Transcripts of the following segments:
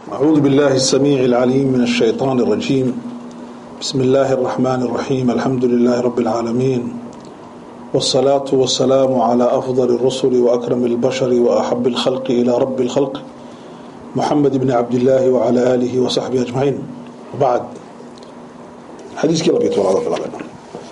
أعوذ بالله السميع العليم من الشيطان الرجيم بسم الله الرحمن الرحيم الحمد لله رب العالمين والصلاة والسلام على أفضل الرسل وأكرم البشر وأحب الخلق إلى رب الخلق محمد بن عبد الله وعلى آله وصحبه أجمعين وبعد حديث كلا بيت والعظم بالعالمين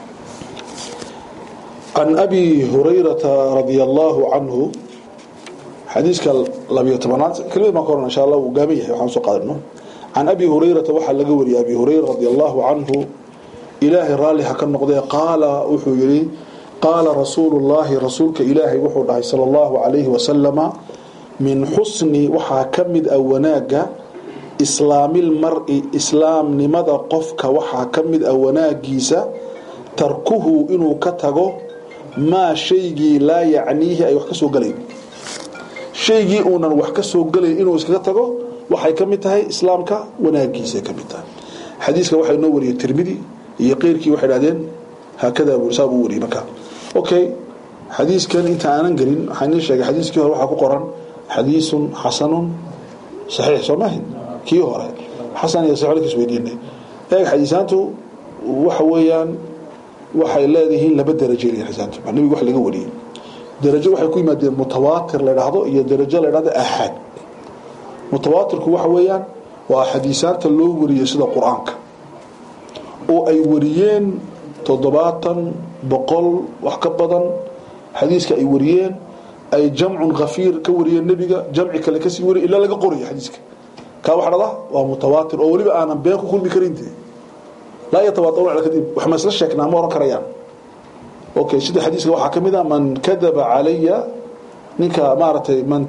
عن أبي هريرة رضي الله عنه xadiiska labiyo tobanaad kelimad baan ka oran insha allah wuu gaaban yahay waxaan soo qaadano can abi hurayrata waxaa laga wariyay abi hurayra radi allahu canhu ilaahay raalli ha ka noqdee qaala wuxuu yihi qaala rasuulu llahi rasuulka ilaahay wuxuu dhahay sala allahu calayhi wasalama min xusni waxaa ka mid ah wanaagga islaamil mari islaamnimada qofka waxaa ka mid ah wanaagiisa tarkuhu inuu ka tago maa shaygii laa yacniihi ay wax ka soo galayn shaygii uunan wax ka soo gelayn inuu iskaga tago waxay ka mid tahay islaamka wanaagiisa ka mid tahay xadiiska waxaa inoo wariyay tirmidi iyo qeyrkii waxay dhahdeen haakadaa buu saa buu wariyay marka okay xadiiskan inta aanan gelin waxaa inii sheegay xadiiskii hore waxaa ku qoran xadiisun xasanun saxiix soo maahin kii hore xasan iyo saxiix kiis weydiinay eeg xadiisaantu waxa weeyaan waxay leedihiin laba darajo leeyihin xadiisaantu nabiga wax laga wariyay darajo waxay ku yimaadeen mutawaatir la dhahdo iyo darajo la dhahdo axaad mutawaatirku waxa weeyaan waa xadiisaanta loo wariyey sida qur-aanka oo ay wariyeen toddobaatan boqol wax ka badan xadiiska ay wariyeen ay jamcun khafiir ka wariyeen nebiga jamci kale kasii wariy ilaa laga qorayo xadiiska kaa waxa dhada waa mutawaatir oo weliba aanan been ku kulmi karin laa yatawaataruuna kadib wax ma isla sheegnaa ma oran karayaan okay sida xadiiska waxaa ka mid a man kadaba calaya ninka maaragtay man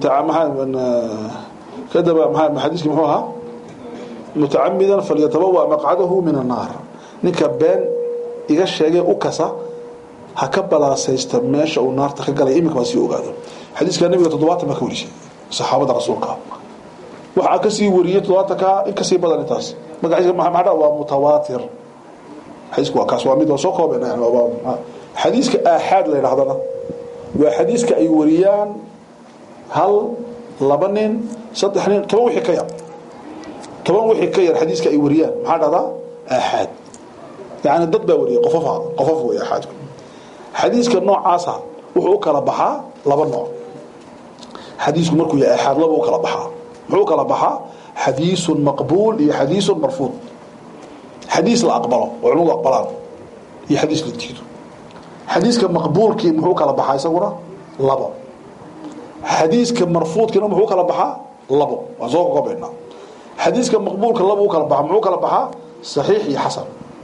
kadaba xadiiski muxuu ahaa mutacamidan falyatabawa maqcadahu min annaar ninka been iga sheegay u kasa ha ka balaasaysta meesha uu naarta ka galay iminka baa sii ogaado xadiiska nabiga toddobaatan baa ka warisay saxaabada rasuulka waxaa kasii wariyey toddobaatanka in kasii badan intaas magaciisa maxaa waa mutawaatir xadiisku waa kaas waa mid waa soo koobeen xadiiska aaxaad la ydhahdana waa xadiiska ay wariyaan hal laba nin saddex nin toban wixii ka yar toban wixii ka yar xadiiska ay wariyaan maxaa dhahdaa aaxaad yani dad baa wariyay qofofa qofof wey aaxaadku xadiiska noocaasa wuxuu u kala baxaa laba nooc xadiisku markuu yahay aaxaad laba u kala baxaa muxuu u kala baxaa xadiisun maqbuul iyo xadiisun marfuud xadiis la aqbalo oo culimadu aqbalaan iyo xadiis la diido xadiiska maqbuulkii muxuu kala baxaa isaguna labo xadiiska marfuudkiina muxuu kala baxaa labo waan soo kokobaynaa xadiiska maqbuulka labo u kala baxa muxuu kala baxaa saxiix iyo xasan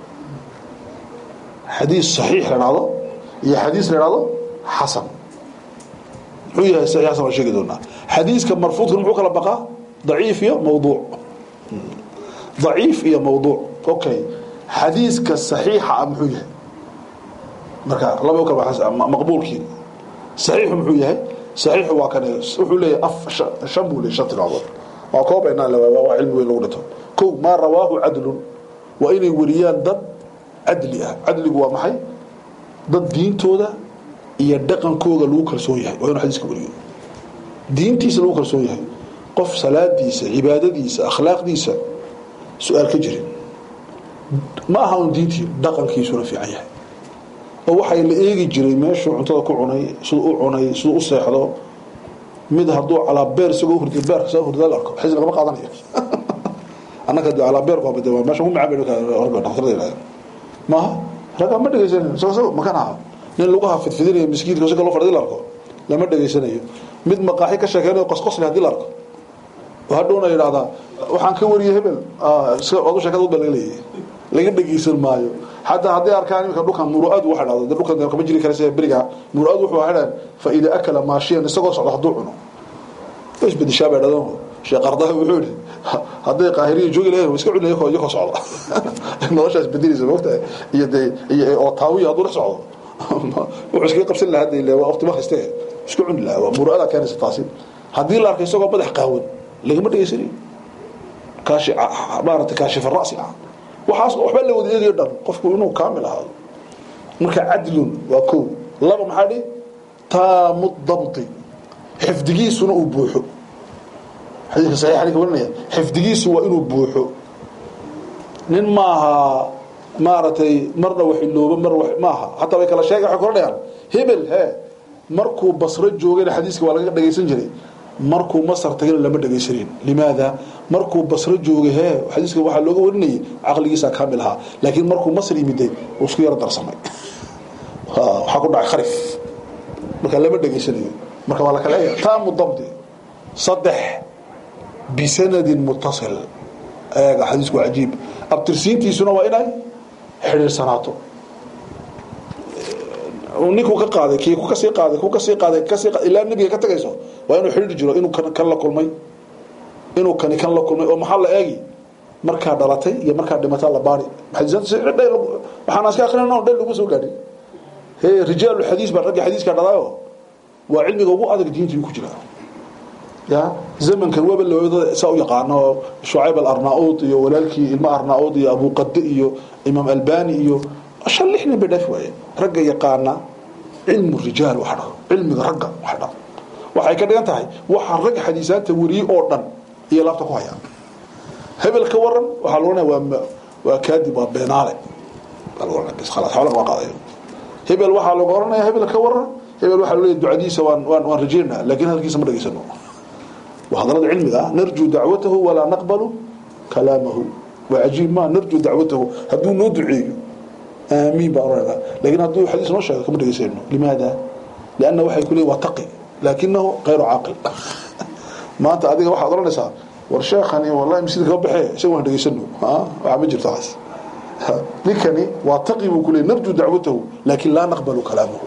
xadiis saxiix la dhahdo iyo xadiis la dhahdo xasan muxuu yahay saxiix xasan waan sheegi doonaa xadiiska marfuudkina muxuu kala baxaa daciif iyo mawduuc daciif iyo mawduuc okay xadiiska saxiixa ah muxuu yahay marka laba u kala maqbuulkii saxiixu muxuu yahay saxiixu waa kan wuxuu leeyahay af shan buu leeyahay shan tilmaamood waa koobaynaa waa cilmi weyn lagu dhinto kow maa rawaahu cadlun waa inay wariyaan dad cadli ah cadligu waa maxay dad diintooda iyo dhaqankooda lagu kalsoon yahay waa inuu xadiiska wariyo diintiisa lagu kalsoon yahay qof salaadiisa cibaadadiisa akhlaaqdiisa su-aal ka jirin ma aha un diintii dhaqankiisuna fiican yahay oo waxay la eegi jiray meeshuu cuntada ku cunay siduu u cunay siduu u seexdo mid hadduu calaa beer isagoo hurdi beerka soo hurda la arko xisn lagama qaadanayo annaka de calaa beerku waa bade meesha ku macaan bay dhaktarada yidhahdeen maaha ragga ma dhegaysanayo soo soo makan aha nin laguha fidfidinayo miskiidka si kaloo fadhidi la arko lama dhegaysanayo mid maqaaxi ka sheekeynayo qosqosli haddii la arko oo hadhowna yidhahdaa waxaan ka wariyey hebel odu sheekada udba laga leeyahay laga dhegeysan maayo xataa hadday arkaan imika dhulkan muruad waxa dhahdo de dhulkan kama jiri kara sida beriga muruad wuxuu hadhaan fa ida akala maashiyan isagoo socdo hadduu cuno isbedeshaa bay dhadaan sheekh ardaha wuxuu yidhi hadday qaahiriya joogi lahayn iska cunay yakoo yakoo socda noloshaas bedelaysa moogtahay iyo dee iyo oo taawiya hadduu dhex socdo wuxuu iskaga qabsan lahaa de waa waqti markaste isku cuni lahaa waa muruada keenaysa taasi haddii la arkay isagoo madax qaawan lagama dhegeysanayo kaashi maarata kaashifa ra'si ah waxaas waxba la wada eegayo dhan qofku inuu kaamil ahaado marka cadlun waa kow laba maxaa dhi taamu dabti xifdigiisuna uu buuxo xadiiska saxiixa ninka warinaya xifdigiisu waa inuu buuxo nin maaha maaragtay marna wax ilooba mar wax maaha hataa way kala sheega waxay kula dhayaan hebel he markuu basro joogayna xadiiska waa laga dhagaysan jiray markuu masar tagayna lama dhagaysanin limaada markuu basro joogay he xadiiska waxaa looga warinayay caqligiisaa kaamil ahaa laakiin markuu masr yimiday uu isku yaro darsamay waxaa ku dhacay kharif marka lama dhegaysanayo marka waa la kala eega taamu dabdi saddex bisanadin mutasil eega xadiisku waa cajiib abtirsiintiisuna waa inay xidhiirsanaato ninkuu ka qaaday kii ku kasii qaaday ku kasii qaaday kasii ilaa nebiga ka tagayso waa inuu xidhiir jiro inuu kan kan la kulmay inuu kani kan la kulmay oo maxaa la eegi markaa dhalatay iyo markaa dhimataa la baari waxaan iska akrinayna dhan lagu soo gaadhin he rijaalu xadiis baa ragga xadiiska dhalaayo waa cilmiga ugu adag diinta ku jira ya zamankan waba lawada saa u yaqaano shucayb alarnaud iyo walaalkii ilmo arnaud iyo abuqade iyo imaam albani iyo shan lix nin bay dhaafi waayeen ragga yaqaana cilmu rijaal waxa dhao cilmiga ragga waxa dhao waxay ka dhigan tahay waxa rag xadiisaanta wariyey oo dhan iyo laabta ku hayaan hebel ka waran waxaa la ohanaya waa waa kaadib waa beenaale baa lagu ohanaya bas khalaas xoolaha waa qaadayo hebel waxaa lagu oranaya hebel ka waran hebel waxaa loo leeyahay ducadiisa waan waan waan rajaynaa laakiin hadalkiisa ma dhageysano waa hadalada cilmiga ah narjuu dacwatahu walaa naqbalu kalaamahu waa cajiib ma narjuu dacwatahu hadduu noo duceeyo aamiin baa oranayna laakiin hadduu xadiis noo sheego kama dhageysano limaada lianna waxay ku leeyihin waa taqi laakinahu kayru caaqil maanta adiga waxaad oranaysaa war sheekhani wallahi masjidka ka baxee isaga waan dhageysano waxaa ma jirto taas ninkani waa taqi buu ku leeyahy narjuu dacwatahu laakin laa naqbalu kalaamahu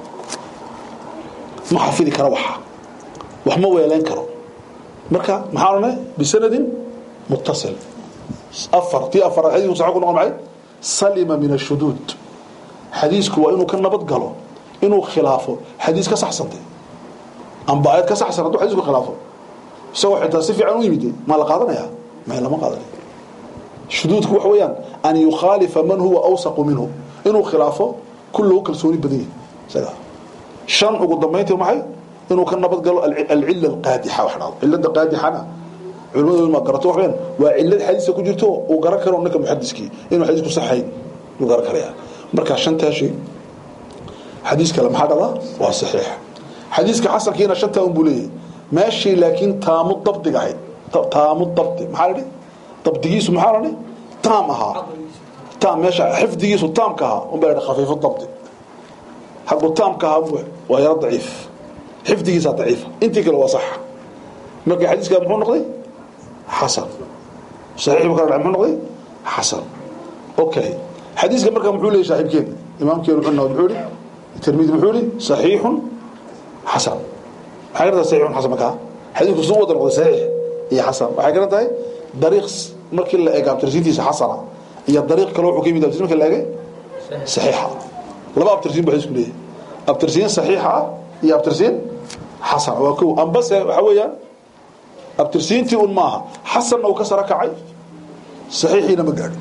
ma xafidi karo waxa wax ma weelayn karo marka maxaa odhanay bisanadin muttasil afar tii afar xadiisku saxa ku noqon maxay salima min ashuduud xadiisku waa inuu ka nabad galo inuu khilaafo xadiis ka saxsantay amba ayad ka saxsan hadduu xadiisku khilaafo isagoo xitaa si fiican u yimid maa la qaadanayaa may lama qaadanayo shuduudku waxa weeyaan an yukhaalifa man huwa awsaqu minhu inuu khilaafo kullahu kalsooni badan yahay isaga shan ugu dambayntii maxay inuu ka nabad galo alcila alqaadixa wax dhahdo cilada qaadixana culimadoodu ma garato waxweyaan waa cilad xadiiska ku jirto uu garan karo ninka muxadiskii inuu xadiisku saxayn uu garan karaya marka shantaa shay xadiis kale maxaa dhada waa saxiix xadiiska xasankiina shantaa un buu leeyahay meeshii laakiin taamu dabdiga ahayd taamu dabdi maxaa la dabdigiisu maxaa la taam ahaa taam meesha xifdigiisu taamka ahaa un baa la khafiifu dabdi hagu taamka ahaa waa yaro daciif xifdigiisa daciifa intii kale waa sax marka xadiiska muxuu noqday xasan saxiix buu kala muxuu noqday xasan okay xadiiska marka muxuu leeyahay saaxiibkeena imaamkeenu wuxuu noqday muxuu yidhi tirmidi muxuu yidhi saxiixun xasan maxay gartaa saxiixun xasan markaa xadiisku suu wada noqday saxiix iyo xasan waxay garan tahay dariiq markii la eego abtirsiintiisa xasana iyo dariiq kale wuxuu ka yimid abtirsiin markii la eegay saxiixa laba abtirsiin buu xadiisku leeyahay abtirsiin saxiixa ah iyo abtirsiin xasan waa kow ambase waxa weeyaan abtirsiintii un maaha xasanna uu ka sara kacay saxiixiina ma gaadhin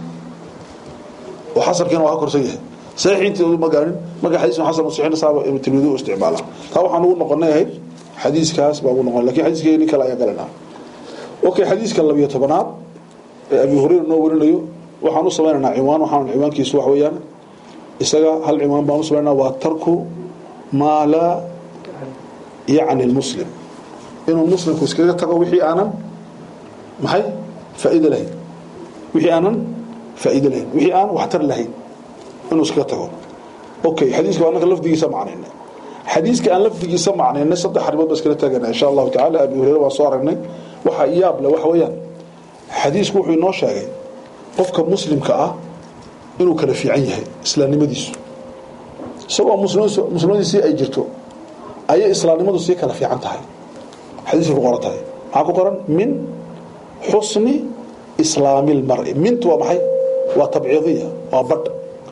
oo xasankiina waa ka korsan yahay saxiixiintii ma gaadhin marka xadiis xasan saxiixna saaba ibn tirmidhi u isticmaala taa waxaan ugu noqonay ahayd xadiiskaas baa ugu noqon lakin xadiiskii nin kale ayaa galanaa okay xadiiska labiyo tobanaad ee abi hurayra noo warinayo waxaan u samaynaynaa ciwaan waxaan ciwaankiisu wax weeyaan isaga hal ciwaan baan u samaynaa waa tarku maa laa yacni lmuslim inuu muslimku iskaga tago wixii aanan maxay faa'iido lahayn wixii aanan faa'iido lahayn wixii aan waxtar lahayn inuu iskaga tago okay xadiiska waa anaka lafdigiisa macnaynay xadiiska aan lafdigiisa macnaynay saddex arrimood baa iskala taagana insha allahu tacala abi hureyre waan soo aragnay waxaa iyaab le waxa weeyaan xadiisku wuxuu inoo sheegay qofka muslimka ah inuu kala fiican yahay islaamnimadiisu isagoo muslimadiisii ay jirto ayay islaamnimadu sii kala fiican tahay xadiiska ku qoran tahay maxaa ku qoran min xusni islaami lmari mintu waa maxay waa tabciidiya waa badh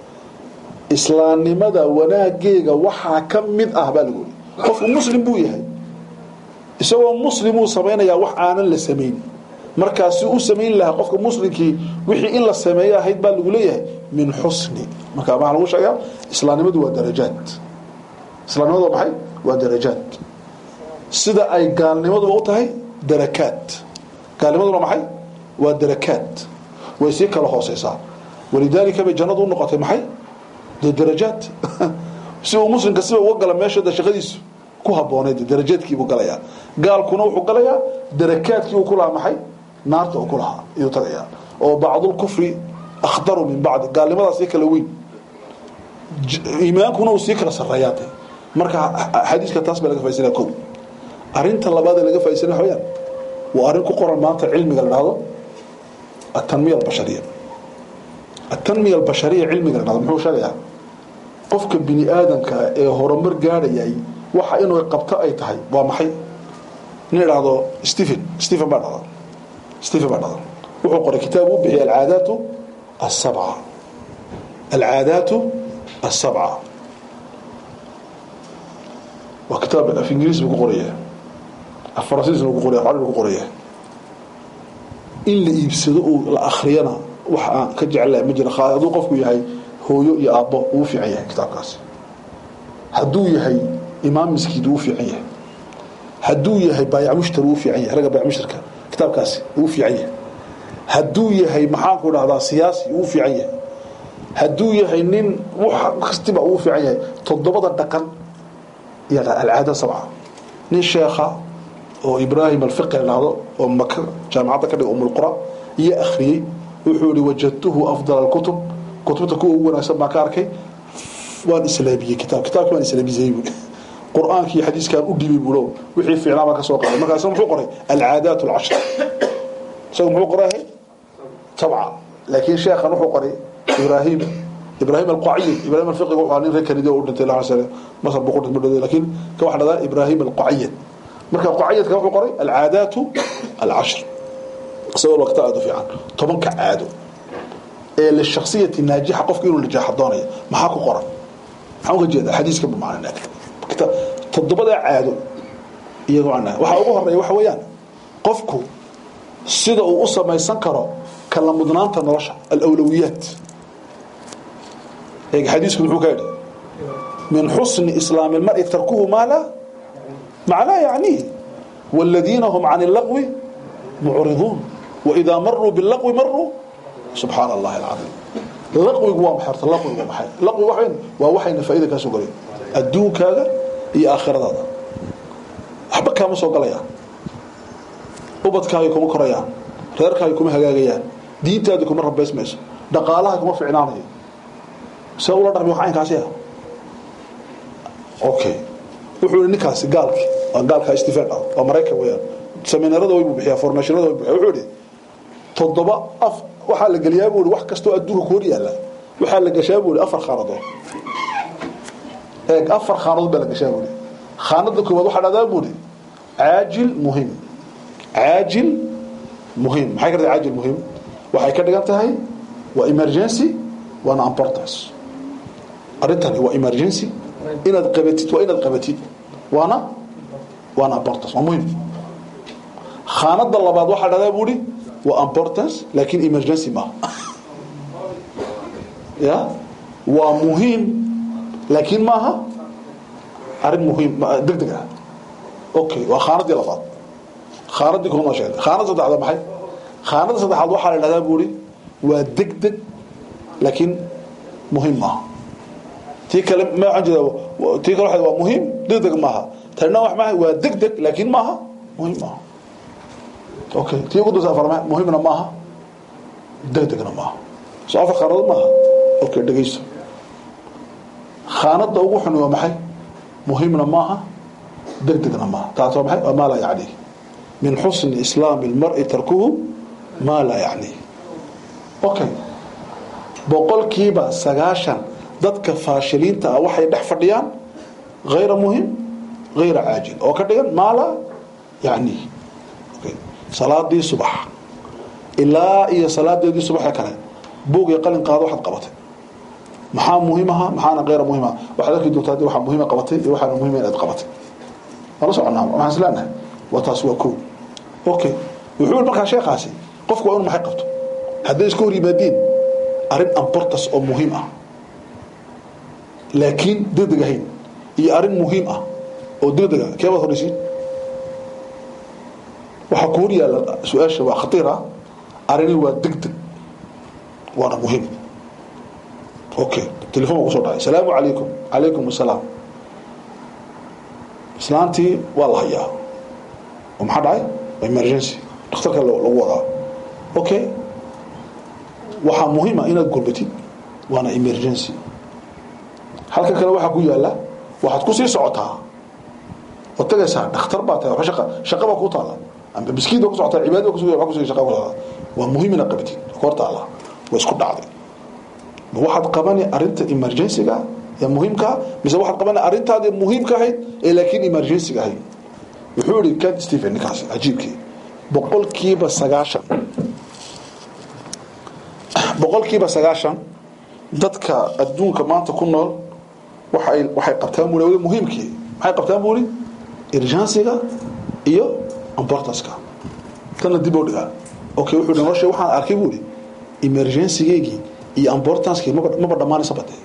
islaamnimada wanaageega waxaa ka mid ah baa lagu yiri qofku muslim buu yahay isagoo muslimuu samaynayaa wax aanan la samayn markaasi u samayn lahaa qofka muslimkii wixii in la sameeyo ahayd baa lagu leeyahay min xusni marka maxaa lagu sheegaa islaamnimadu waa darajaad islaamnimadu waa maxay waa darajaad sida ay gaalnimaduba u tahay darakaad gaalnimaduna maxay waa darakaad way sii kala hooseysaa walidaalika bay jannadu u noqotay maxay dee darajaad si uu muslimka siba uga gala meesha de shaqadiisu ku habbooneyd darajaadkiibuu galayaa gaalkuna wuxuu galayaa darakaadkii uu ku lahaa maxay naarta uu ku lahaa iyuu tagayaa oo bacdulkufri akhdaru min bacdi gaalnimadaa sii kala weyn iimaankuna uu sii kala sarreeyaatay marka xadiiska taas baa laga faisanaya ko arinta labaad ee laga faisanaya waxaweyaan waa arrin ku qoran maanta cilmiga la dhahdo atanmiya albashariya atanmiya albashariya cilmiga la dhahdo muxuu sheegayaa qofka bini aadamka ee horumar gaadhayay waxa inuu qabto ay tahay waa maxay nin idhaahdo stephen stephen baa dhahda stephen baa dhahda wuxuu qoray kitaab uu bixiyay alcaadaatu asabca alcaadaatu asabca waa kitaab af ingiriis buu ku qoraya af faransiisna ku qoraya af carabi ku qoraya in la iibsado oo la akhriyana wax aan ka jecelahay ma jira hadduu qofku yahay hooyo iyo aabbo uu fiican yahay kitaabkaasi hadduu yahay imaam miskiid uu fiican yahay hadduu yahay baayac mushtar uu fiican yahay ragga baayac mushtarka kitaabkaasi uu fiican yahay hadduu yahay maxaanku dhahdaa siyaasi uu fiican yahay hadduu yahay nin wax kastiba uu fiican yahay toddobada dhaqan iyo alcaada sabca nin sheekha oo ibraahim alfiqi la dhahdo oo maka jaamacadda ka dhiga umulqura iyo akhriyey wuxuu yihi wajadtuhu afdal alkutub kutubta kuwa ugu wanaagsan baan ka arkay waan islaamiyey kitaab kitaabki waan islaamiyey buui qur-aankii xadiiskaan u dhibay buulo wixii fiicnaa baan ka soo qoray markaasna muxuu qoray alcaadaat alcashar isaga muxuu qoray sabca laakiin sheekhan wuxuu qoray ibraahim ibraahim alqaciyin ibraahim alfiqiga wuxuu nin reer kanidi oo u dhintay laa sane masar buu ku dhintay madhow laakiin ka waxa dhahdaa ibraahim alqaciyad marka qaciyadka wuxuu qoray alcaadaatu alcashr isagoo waqti aad u fiican tobanka caado ee lishaksiyati naajixa qofka inuu najaaxa doonayo maxaa ku qoran maxaan uga jeedaa xadiiska bu macna kitaab toddobadaa caado iyagoo aan waxaa ugu horeeya waxa weeyaan qofku sida uu u samaysan karo kala mudnaanta nolosha alawlawiyaat eeg xadiisku muxuu ka yidhi min xusni islaami lmari tarkuhu maa laa maa laa yacniih wاladiina hum can اlagwi mucriduun waidaa maruu bilagwi maruu subxaan allahi alcaiim laqwigu waa maxay horta laqwigu waa maxay laqwigu waxa waa waxayna faa'iida kaa soo galayn adduunkaaga iyo aakhiradaada waxba kaama soo galayaan ubadkaaga kuma korayaan reerkaaga kuma hagaagayaan diintaada kuma rabaysmayso dhaqaalaha kuma ficnaanayo see ula dhaqmi wax aynkaasi ah okay wuxuu yihi ninkaasi gaalki waa gaalka stephen ah waa maraykan weeyaan seminarada way buu bixiyaa formationada way bixiyaa wuxuu yihi toddoba af waxaa la geliyaa buu wax kastoo adduunka ku hor yaalla waxaa la gashaa buu afar khaanadood eeg afar khaanadood baa la gashaa buu khaanada koowaad waxaa dhahdaa buu caajil muhim caajil muhim maxay ka tahay caajil muhim waxay ka dhigan tahay waa emergency waana importance arrintani waa emergency inaad qabatid waa inaad qabatid waana waana importance waa muhim khaanada labaad waxaa dhahdaa buu waa importance laakiin emergency maaha ya waa muhiim laakiin maaha arrin muhiim deg deg ah okay waa khaanadii labaad khaanadii kuma sheegay khaanada saddexaad maxay khaanada saddexaad waxaa la dhahdaa buuri waa deg deg laakiin muhiim maaha tii kale ma waxaan jeedaa tii kale waa muhiim deg deg maaha tanina wax maaha waa deg deg laakiin maaha muhiim maaha okay tii ugu daysa afar muhiimna maaha degdegna maaha soo afar khaanadood maaha okay dhegeyso khaanada ugu xun waa maxay muhiimna maaha degdegna maaha taas waa maxay waa maa laa yacniih min xusni islaami lmari tarkuhu maa laa yacniih okay boqolkiiba sagaashan dadka faashiliinta ah waxay dhex fadhiyaan hayra muhim hayra caajil oo ka dhigan maa laa yacniih salaadii subax ilaa iyo salaadeedii subaxee kale buug iyo qalin qaado waxaad qabatay maxaa muhiim aha maxaana keyra muhiim aha waxaad arki doontaa hadii waxaa muhiima qabatay iyo waxaana muhiima inaad qabatay waan la soconaa waxaan is leenahay waa taas waa kow okay wuxuu yidhi markaa sheekhaasi qofku waa inu maxay qabto hadday iska hor yimaadiin arrin ambortas oo muhiim ah laakiin degdeg ahayn iyo arrin muhiim ah oo degdega keebaad horeysiin waxaa ku hor yaalla su-aasha waa khatiir ah arrini waa deg deg waana muhiim okay telefon baa kusoo dhacay asalaamu calaykum calaykum asalaam islaantii waa la hayaa oo maxaa dhacay emergency dhakhtarka lagu wadaa okay waxaa muhiima inaad gurbatid waana emergency halka kale waxaa ku yaala waxaad kusii socotaa oo tagaysaa dhakhtar baa tahay wa shaqa shaqa baa ku taala amba miskiin baa ku socotaa cibaada baa kusuga waa kusuga shaqa ku taala waa muhiim inaad qabatid hor taala waa isku dhacday ma waxaad qabani arrinta emergencyga ee muhiimka mise waxaad qabani arrintaadii muhiimka ahayd ee laakiin emergencyga ahayd wuxuu yihi cat stephen ninkaasi cajiibkii boqolkiiba sagaashan boqolkiiba sagaashan dadka adduunka maanta ku nool waxay waxay qabtaan buli wali muhiimkii maxay qabtaan buli urgencyga iyo importanceka tanna dib oo dhigaa okay wuxuu yihi nolosha waxaan arkay buli emergencygeygii iyo importancekii maba maba dhammaanaysa bade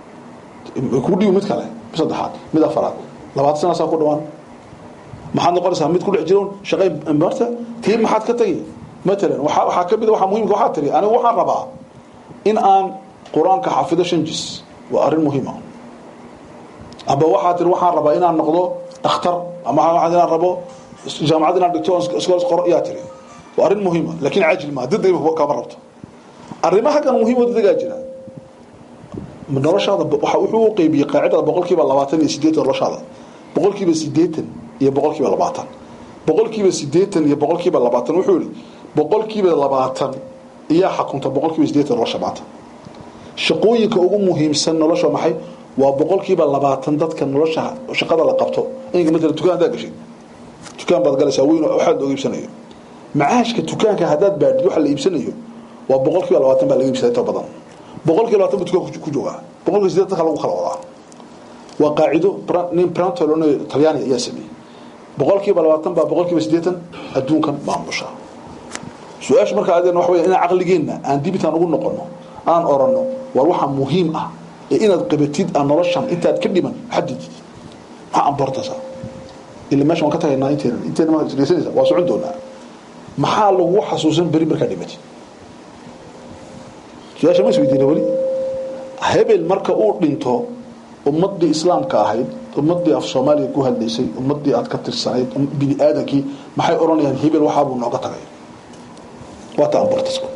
ku dhibi mid kale mid saddexaad mid afaraad labaatan sana saa ku dhawaan maxaad noqonaysaa mid ku dhex jiroon shaqay marta tii maxaad ka tagi matalan waxaa waxaa ka mid waxaa muhiimka waxaa tiri anigu waxaan rabaa in aan qur-aanka xafido shan jis waa arrin muhiima amba waxaa tiri waxaan rabaa inaan noqdo dhakhtar ama waxaa inaan rabo jaamacad inaan dhigto iskols qoro yaa tiri waa arrin muhiima laakiin caajil maa degdeg kama rabto arrimaha kan muhiim oo dedegaa jira noloshaada waxa wuxuu u qeybiyey qaacidada boqolkiiba labaatan iyo sideetan noloshaada boqolkiiba sideetan iyo boqolkiiba labaatan boqolkiiba sideetan iyo boqolkiiba labaatan wuxuu yihi boqolkiiba labaatan iyaa xakunta boqolkiiba sideetan nolosha maanta shaqooyinka ugu muhiimsan nolosha maxay waa boqolkiiba labaatan dadka nolosha shaqada la qabto inka matala dukaan haddaad gashay dukaan baad galaysaa weyn waxaad looga iibsanayo macaashka dukaanka haddaad baadhid waxa la iibsanayo waa boqolkiiba labaatan baa laga iibsaday inta badan boqolkiiba labaatan buu dukaanka ku joogaa boqolkiiba sideetan dadka lagu kala wadaa waa qaacido nin brantolone talyaani ayaa sameeyey boqolkiiba labaatan baa boqolkiiba sideetan adduunkan maamusha su-aasha markaa adeen waxa weya inaan caqligeenna aan dibitaan ugu noqono aan oranno war waxaa muhiim ah ee inaad qabatid aan noloshan intaad ka dhiman xadid maxaa ambortasa ila meesha waan ka tagaynaa inteena inteena ma dhegeysanaysa waa socon doonaa maxaa lagu xasuusan beri markaa dhimatid su-aasha ma isweydiina weli hebel marka uu dhinto ummadii islaamka ahayd ummadii af soomaaliya ku hadlaysay ummadii aad ka tirsanayd bini aadankii maxay odhanayaan hebel waxaabuu nooga tagay waata ambortasku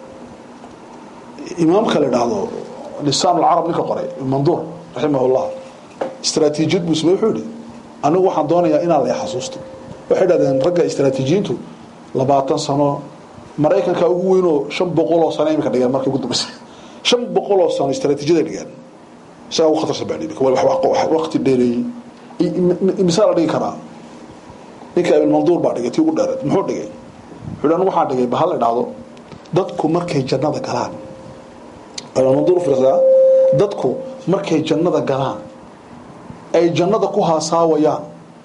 imaamka la idhaahdo lisaan alcarab ninka qoray manduur raximahullah istraatiijiyad buu samey wuxuu yihi anigu waxaan doonayaa inaan la xasuusto waxay dhahdeen ragga istraatiijiyiintu labaatan sano maraykanka ugu weynoo shan boqoloo sano imika dhigeen markii ugu dambaysa shan boqoloo sano istraatiijiyada dhigeen isagaa ugu khatarsan baa dhibi waqti dheereeyey misaa la dhigi karaa ninka abilmanduur baa dhigay tii ugu dheereed muxuu dhigay wuxuu anigu waxaan dhigay bahal la idhaahdo dadku markay jannada galaan abilmanduur fiirsadaa dadku markay jannada galaan ay jannada ku haasaawayaan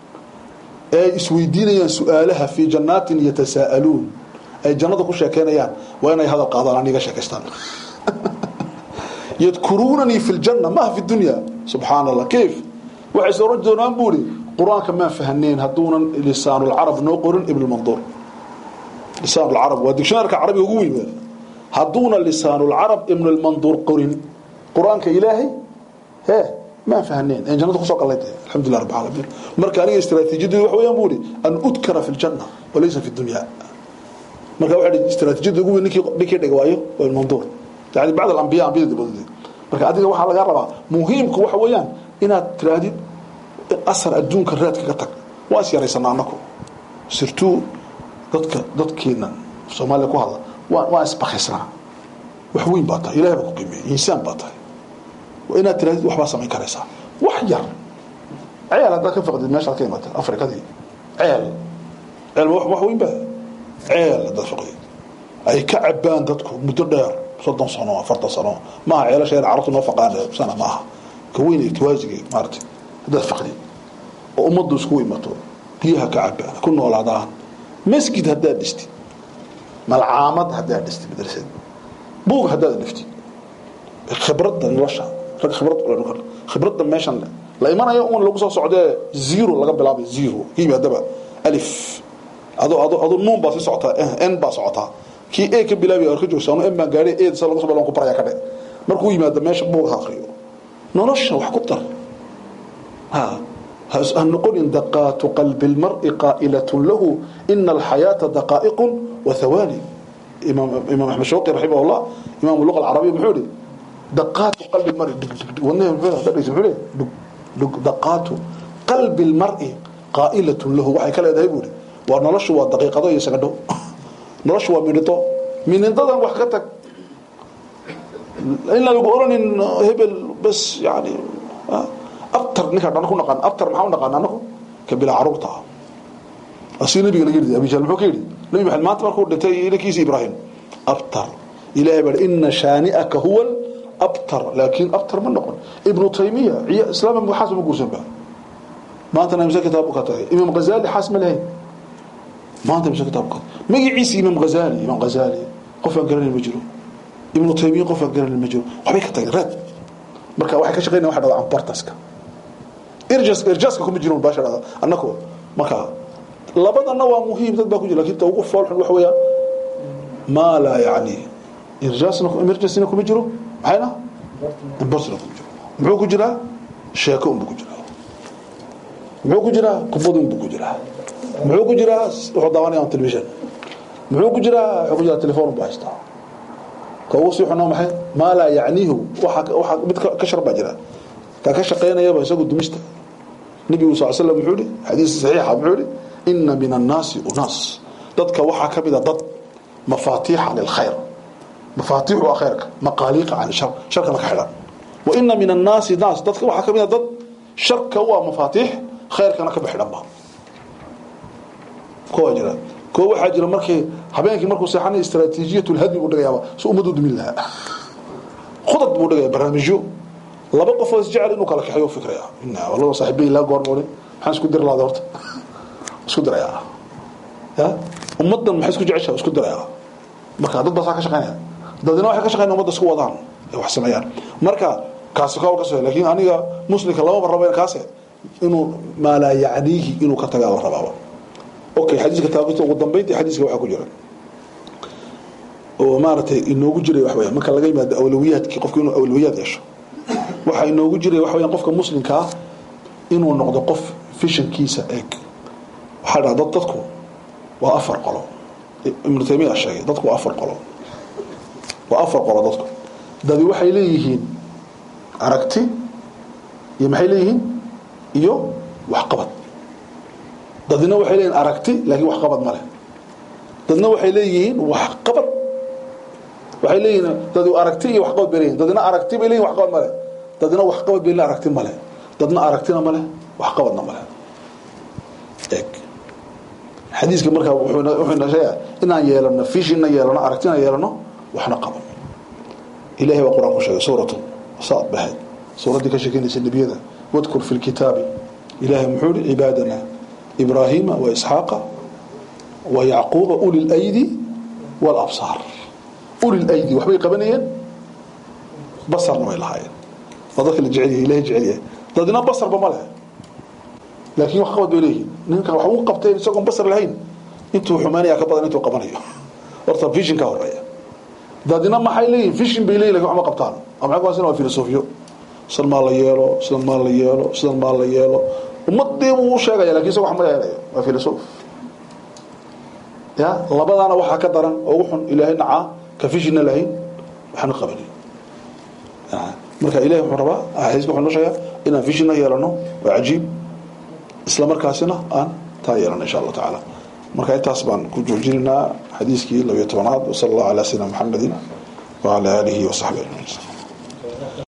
ee isweydiinayaan su-aalaha fii jannaatin yatasaa'aluun ay jannada ku sheekeynayaan waa inay hadal qaadaan aniga sheekaystaan yadkuruunanii fi ljanna maaha fi dunya subxaana allah kayf waxay is oran doonaan buu ihi qur-aanka maan fahaneen hadduunan lisaanulcarab noo qorin ibnulmanduur lisaanulcarab waa digshonaarka carabiga ugu weyn hadduuna lisaanulcarab ibnulmanduur qorin qur-aanka ilaahay hee maan fahaneen en jannada kusoo qalay tahay alxamdulilah rabbi alamiin marka aniga istraatiijiyaddu waxa weeyaan buu ihi an udkara fi ljanna walaysa fi dunya marka waxa istraatiijiyadda ugu weyn ninkii ninkii dhig waayo waa ibnulmanduur yani bacd alambiya ambiyada dabadood marka adiga waxaa lagaa rabaa muhiimku waxa weeyaan inaad tiraahdid asar adduunka raadka ka tag waa is yaraysanaa anaku sirtuu dadka dadkeena soomaaliya ku hadla waa waa isbakisnaa wax weyn baa tahay ilahay baa ku qiimeeyey insaan baa tahay waa inaad tirahdid waxbaa samayn karaysaa wax yar ceel haddaad ka faqdid meeshaad ka imaatay afrikadii ceel ceel wax weyn baa ceel haddaad faqdid ay ka cabaan dadku muddo dheer soddon sano afartan sano maaha ceelasha yar carabtu noo faqaan sana maaha ka weyn irtiwaasiga maarata haddaad faqdid oo ummaddu isku imato biyaha ka cabaan ku noolaadaan masjid haddaad dhistid malcaamad haddaad dhistid madrasad buug haddaad dhiftid khibradda nolosha rag khibrad khibradda meeshan la imanayo un lagu soo socdee zero laga bilaabay zero hibi haddaba alif ado ado ado nuun baa si socotaa n baa socotaa kii a ka bilaabay arka joogsa anu n baan gaadhay eed sa lagu soo ku baraya ka dhe markuu yimaado meesha buuga ha akriyo nolosha wax ku dar ha ha noqonin daqaatu qalbi lmari qaa'ilatun lahu ina alxayaata daqaa'iqun wa hawaani imaam imaam axmed shawqi raximah llah imaam luqa alcarabiya muxuu yihi daqaatu qalbi lmari wadnaha muxuu leeyahay dhug dhug daqaatu qalbi lmari qaa'ilatun lahu waxay ka leedahay buu ihi waa noloshu waa daqiiqado iyo sagadho noloshu waa midhito midhintadan wax ka tag inaan lagu oranin hebel bas yani abtar ninkaa dhan ku naqaan abtar maxaa u naqaan anagu ka bilaa caruurta ah asii nabiga laga yidhi abi jahl muxuu ka yidhi nabi maxamed maanta markuu dhintay inankiisa ibraahim abtar ilahay baa ina shaani'aka huwa abtar laakiin abtar ma noqon ibnu taymiya islaam xaas ma guursan ba maantana imse kitaab ka tagay imaam ghazali xaas ma lahayn maanta imse kitaab ka magaciisa imaam ghazali imaam ghazali qof aan garanay ma jiro ibnu taymiya qof aan garanay ma jiro waxbay ka tageen raad marka waxay ka shaqeynayaan waxa dhada amportaska irjas irjaska kuma jiro baasha dhada annako marka labadana waa muhiim dad baa ku jira laakiin ta ugu fool xun waxa weeyaan maa laa yacni irjasna emergencina kuma jiro maxayna importsna kuma jiro muxuu ku jiraa sheeko unbuu ku jiraa muxuu ku jiraa khudbad unbuu ku jiraa muxuu ku jiraa wuxuu daawanaya on television muxuu ku jiraa wuxuu ku jiraa telefoon unbuu haystaa ka ugu sii xunaa maxay maa laa yacniihu waxa waxa mid ka shar baa jira ka ka shaqeynayaba isagu dumista nabigu sal slam muxuu yihi xadiis saxiixa muxuu yihi ina min annaasi unaas dadka waxaa ka mida dad mafaatiixa lilkhayr mafaatiixu waa khayrka maqaaliiqa can shar sharkana ka xidhan wa ina min annaasi naas dadka waxaa ka mida dad sharka waa mafaatiix khayrkana ka baxidhanba kuwaa jira kuwa waxaa jira markii habeenkii markuu seexanay istraatiijiyat lhadmi buu dhigayaaba si ummadu dumin lahaa khudad buu dhigaya barnaamijyo laba qofoo isjecel inuu kala kaxeeyo fikraya walaba saaxiibay ilaa goormooni maxaan isku diri lahada horta isku dirayaa ya ummaddan maxay isku jeceshaa isku dirayaa marka dad baasaa ka shaqeynaya dadina waxay ka shaqeynaya ummadda isku wadaan ay wax sameeyaan marka kaasi kawl ka soo laakiin aniga muslimka lama rabo kaase inuu maalaa yacniihi inuu ka tagaa la rabaaba okay xadiiska taabita ugu dambeyntii xadiiska waxaa ku jira oo maaragtay inoogu jiray wax weeyaan marka laga yimaado awlawiyaadkii qofku inuu awlawiyaad yeesho waxaa inoogu jiray wax weeyaan qofka muslimka ah inuu noqdo qof fishankiisa eeg waxaa dhaha dad dadku waa afar qolo ibnu taymiya sheegay dadku waa afar qolo waa afar qolo dadku dadi waxay leeyihiin aragti iyo maxay leeyihiin iyo waxqabad dadna waxay leeyihin aragti laakiin waxqabad ma leh dadna waxay leeyihiin waxqabad waxay leeyihiin dad aragti iyo waxqabad bay leeyihin dadna aragti bay leeyihin waxqabad ma leh dadna waxqabad bay leeyihin aragti ma leh dadna aragtina ma leh waxqabadna ma leh eeg xadiiska markaa wuxuu ina sheegaa inaan yeelano fishina yeelano aragtina yeelano waxna qaban ilahay baa qur-aan ku sheegay suuratu saad bahayd suuraddii ka sheekeynaysa nebiyada wadkur fi lkitaabi ilahay muxuu yihi cibaadana ibraahiima wa isxaaqa wa yacquuba uli laydi walabsaar uli laydi waxbay qabanayeen basarna way lahaayeen waa dadka la jecel yahay ilahay jecel yahay dadna basarba ma leh laakiin wax qabad bay leeyihin ninka wax uu qabteen isagoon basar lahayn intuu xumaanaya ka badan intuu qabanayo horta vision ka horeeya dadina maxay leeyihin vision bay leeyihin lakin wax ma qabtaan ama maxay ku waa filosofiyo sidan maa la yeelo sidan maa la yeelo sidan maa la yeelo ummadii buu u sheegaya lakin isago wax ma yeelayo waa filosof ya labadaana waxaa ka daran ugu xun ilaahay nacaa ka visionna lahayn waxna qabanin marka ilahay wuxuu rabaa xadiiska wuxuu noo sheegaa inaan visionna yeelano waa cajiib isla markaasina aan taa yeelano insha allahu tacaala marka intaas baan ku joojinaynaa xadiiskii labiyo tobanaad wasala allahu calaa sayidina maxamedin wacala aalihi wasaxbi ajmaciin